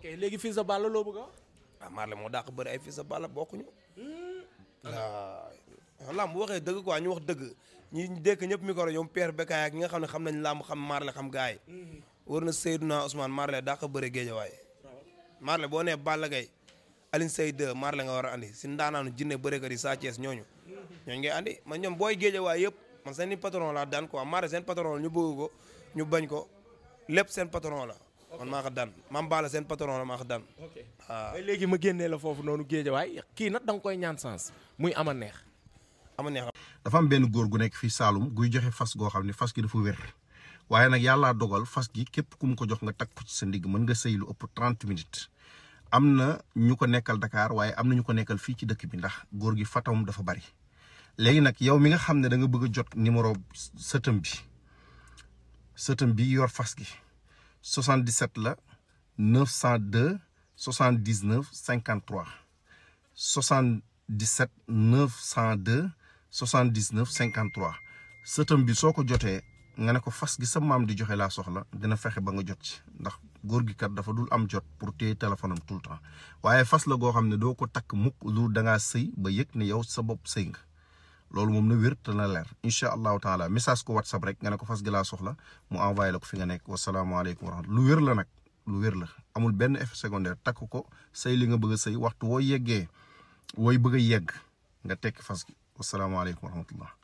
ok léegi fii sa Balla loo bëgg a wax. ah Marley moo dàq bëri ay fils de Balla bokkuñu. waaw lamb bu waxee dëgg quoi ñu wax dëgg ñi dëkk ñëpp micro ñoom Père Bekaay ak ñi nga xam ne xam nañ lamb xam Marley xam gaay yi. war na Seydouna Ousmane Marley dàq bëri géejawaay. Marley boo nee Balla Gaye Alioune Seye 2 Marley nga war a andi si ndaanaanu jinne bërekat yi Sa Thiès ñooñu. ñooñu ngay andi man ñoom booy géejawaay yëpp man seen i patron laa daan quoi Marley seen patron la ñu bëgg ko ñu bañ ko lépp seen patron la. man maa ko daan Mame Balla seen patron la maa ko daan. ok waaw mais léegi ma génnee la foofu noonu géejawaay kii nag da nga koy ñaan sens muy ama neex. ama neex dafa am benn góor gu nekk fii Saalum guy joxe fas goo xam ne fas gi dafa wér waaye nag yàllaa dogal fas gi képp ku mu ko jox nga takk ko ci sa ndigg mën nga sëy lu ëpp 30 minutes am na ñu ko nekkal Dakar waaye am na ñu ko nekkal fii ci dëkk bi ndax góor gi fatam dafa bari léegi nag yow mi nga xam ne da nga bëgg a jot numéro sëtëm bi sëtëm bi yor fas gi 77 la 902 79 53 77 902 79 53 sëtëm bi soo ko jotee nga ne ko fas gi sa maam di joxe laa soxla dina fexe ba nga jot ci ndax góor gi kat dafa dul am jot pour téye téléphone am tout le temps waaye fas la goo xam ne doo ko takk mukk lu da ngaa sëy ba yëg ne yow sa bopp sëy nga loolu moom na wér te na leer incha allahu taala message ko whatsapp rek nga ne ko fas gi laa soxla mu envoyé la ko fi nga nekk wasalaamaaleykum wa rahmatulah lu wér la nag lu wér la amul benn effet secondaire takk ko sëy li nga bëgg a sëy waxtu woo yeggee wooy bëgg a yegg nga tekki fas gi wasalaamaaleykum wa rahmatullah